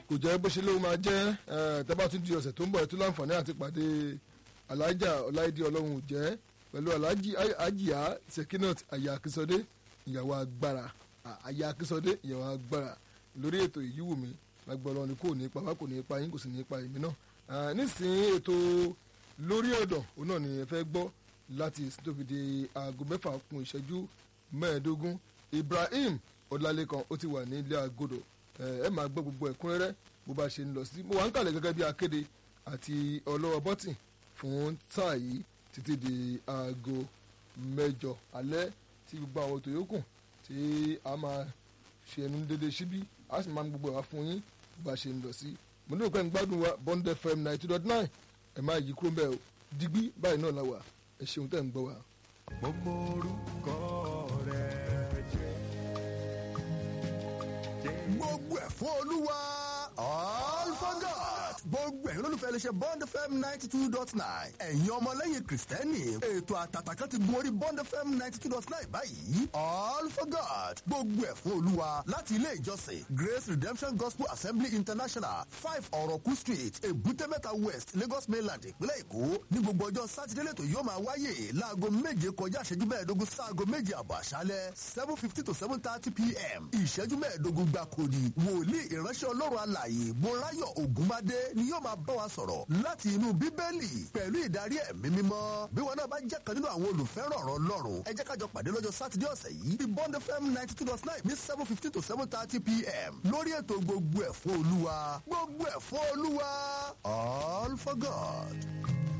kò jẹ́ bó ṣe ló máa jẹ́ tẹ́bá tún di ọ̀sẹ̀ tó ń bọ̀ ẹ̀ tó láǹfààní àti pàdé alájà ọláìdí ọlọ́run ò jẹ́ pẹ̀lú alájì ajíyá sekinat aya akínsọdé ìyàwó agbára aya akínsọdé ìyàwó agbára lórí ètò ìyíwù mi lágbọ́lọ́ ni kò ní pa wá kò ní pa yín kò sì ní pa èmi náà nísìnyí ètò lórí ọ̀dọ̀ òun náà ni ẹ fẹ́ gbọ́ láti tóbi di aago mẹ́fà kún ìṣẹ́jú mẹ́ẹ̀ẹ́dógún Ibrahim Ọlálékan ó ti wà ní ilé agodo ẹ máa gbọ́ gbogbo ẹ̀kúnrẹ́rẹ́ bó bá ṣe ń lọ sí mo wà ń kàlẹ̀ gẹ́gẹ́ bí akéde àti ọlọ́wọ́ bọ́tì fún táà yìí títí di aago mẹ́jọ alẹ́ tí gbogbo àwọn ètò yòókù tí a máa ṣe ẹnu dédé síbí a sì máa ń gbogbo ẹ̀wá fún yín bó bá ṣe ń lọ sí mo ní òpin gbádùn wa Bond FM ninety two dot nine ẹ máa yí kúrò mbẹ́ o digbí báyìí náà la wà ẹ ṣeun tẹ́ ń gbọ́ wa. gbogbo orúkọ rẹ jẹ́ gbogbo ẹ̀ fún olúwa all for God gbogbo ẹ̀yin olólùfẹ́ iléeṣẹ́ Bond FM ninety two dot nine ẹ̀yin ọmọlẹ́yìn kìrìsìtẹ́nì ètò àtàtà kan ti gun orí Bond FM ninety two dot nine báyìí all for God gbogbo ẹ̀ fún olúwa láti ilé ìjọsìn Grace Redemption Gospel Assembly International five ọ̀rọ̀kú street èbúté mẹ́ta west Lagos mainland ìpínlẹ̀ Èkó ní gbogbo ọjọ́ sátidé lẹ́tọ̀ yóò máa wáyé láago méje kọjá ìṣẹ́jú mẹ́ẹ̀ẹ́dógún sáago méje àbọ̀ àṣálẹ́ seven fifty to seven thirty pm ìṣẹ́jú mẹ́ẹ̀ẹ́dógún gbàkúrì wòlíì ìránṣẹ́ ọlọ́run alààyè bọ́láyọ̀ ògúnmádé ni yóò máa bá wa sọ̀rọ̀ láti inú bíbélì pẹ̀lú ìdarí ẹ̀mí mímọ́ bí wọn náà bá jẹ́ kan nínú àwọn olùfẹ́ràn ọ̀rọ̀ ọlọ́run ẹ jẹ́ kájọ pàdé lọ́jọ́ sátidé ọ̀sẹ̀ yìí bí bond fm ninety two dot nine ní seven fifteen to seven thirty pm lórí ètò gbogbo ẹ̀ fún olúwa gbogbo ẹ̀ fún olúwa all for god.